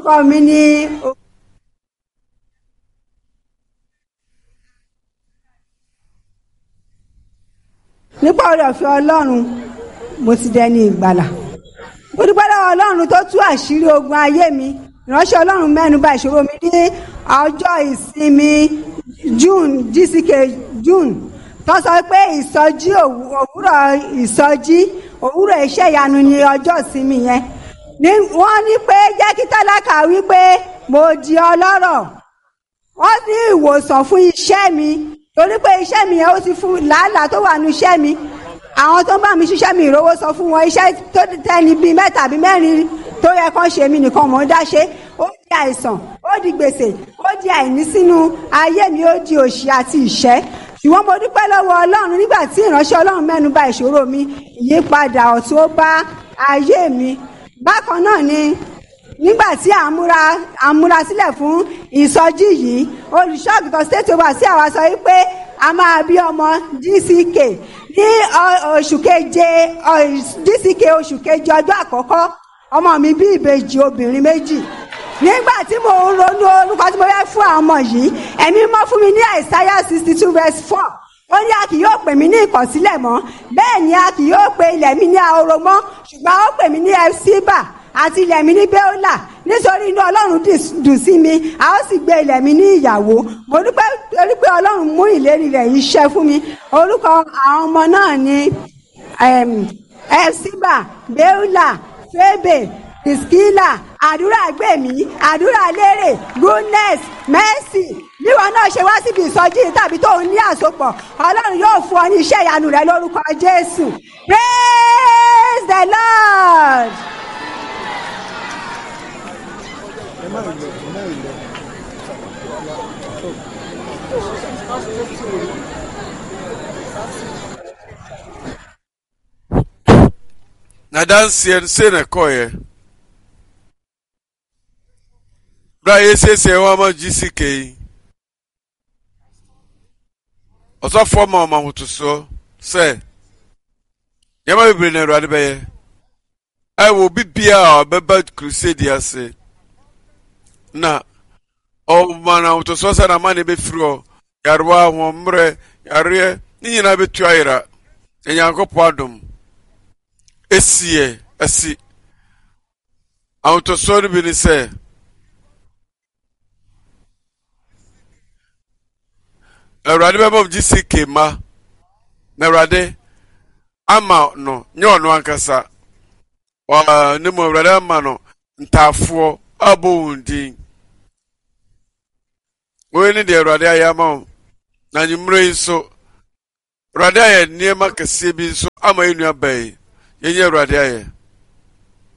orúkọ mi ni nípa oore ọ̀fẹ́ ọlọ́run mo ti dẹni ìgbàlà mo dúpẹ́ lọ́wọ́ ọlọ́run tó tú àṣírí ogun ayé mi ìránṣẹ́ ọlọ́run mẹ́nuba ìṣòro mi ní ọjọ́ ìsinmi june gck june tó sọ pé ìsọjí òwú- òwúrọ̀ ìsọjí òwúrọ̀ iṣẹ́ ìyanu ni ọjọ́ ìsinmi yẹn ní wọ́n ní pé jẹ́ kí tálákà wí pé mo di ọlọ́rọ̀ wọ́n ní ìwòsàn fún iṣẹ́ mi torí pé iṣẹ́ mi yẹn ó ti fún làálàá tó wà nínú iṣẹ́ mi àwọn tó ń bá mi ṣiṣẹ́ mi ìrówó sọ fún wọn iṣẹ́ tó tẹ́ni bíi mẹ́ta àbí mẹ́rin tó yẹ kán ṣe mí nìkan mò ń dá ṣe ó di àìsàn ó di gbèsè ó di àìní sínú ayé mi ó di òṣì àti ìṣẹ́ ṣùgbọ́n mo dúpẹ́ lọ́wọ́ ọlọ́run nígbà tí ìránṣẹ́ ọlọ́run mẹ́nu bà ìṣòro mi ìyípadà ọ̀tun ó bá ayé mi bákan náà ni nígbà tí à ń múra à ń múra sílẹ̀ fún ìsọjí yìí olùṣọ́àgùtàn state over sí àwa sọ wípé a máa bí ọmọ dck ní ọ- oṣù keje ọ- dck oṣù keje ọjọ́ àkọ́kọ́ ọmọ mi bí ìbejì obìnrin méjì nígbà tí mo ń ronú orúkọ tí mo fẹ́ fún àwọn ọmọ yìí ẹ̀mí mọ́ fún mi ní àìsáyà sixty two verse four ó ní a kì yóò pè mí ní ìkọ̀sílẹ̀ mọ́ bẹ́ẹ̀ ni a kì yóò pe ilẹ̀ mi ní ahoro mọ́ ṣùgbọ́n ó pè mí ní ẹfsíbà àti ilẹ̀ mi ní bẹ́ọ́là nítorí inú ọlọ́run dì- dùn sí mi a ó sì gbé ilẹ̀ mi ní ìyàwó mo dúpẹ́ torí pé ọlọ́run mú ìlérí rẹ̀ yìí ṣẹ fún mi orúkọ àwọn ọmọ náà ni em, ẹfsíbà bẹ́ọ́là fébè ìskílà àdúrà gbèmí àdúrà lérè goodness mercy níwọ náà ṣe wá síbi ìsọjí tàbí tó ń ní àsopọ̀ ọlọ́run yóò fún ọ ní iṣẹ́ ìyanu rẹ lórúkọ jésù praise the lord. na danseɛ no sei na ɛkɔɔeɛ berɛ a yɛsiesie wɔ ama gck yi ɔsɔfoɔ ma ɔma ahotosoɔ sɛ nneɛma bebree na awurade bɛyɛ ɛwɔ obi biara a ɔbɛba crusade ase na ɔma no ahotosoɔ sɛ nama ne bɛfiri hɔ yarewa ahoɔmmerɛ yareɛ ne nyinaa bɛtu ayera nyankopɔn adom esiɛ asi ahotosoɔ no bi ne sɛ awurade bɛma gye sike ma na awurade ama no nyɛ ɔno ankasa Ɔ- ne mu awurade ama no ntaafoɔ abɔ wɔn din wei ne deɛ awurade ayɛ ama wo na anwummerɛ yi nso awurade ayɛ nneɛma kɛseɛ bi nso ama yɛn nua bɛyi yɛnyɛ awurade ayɛ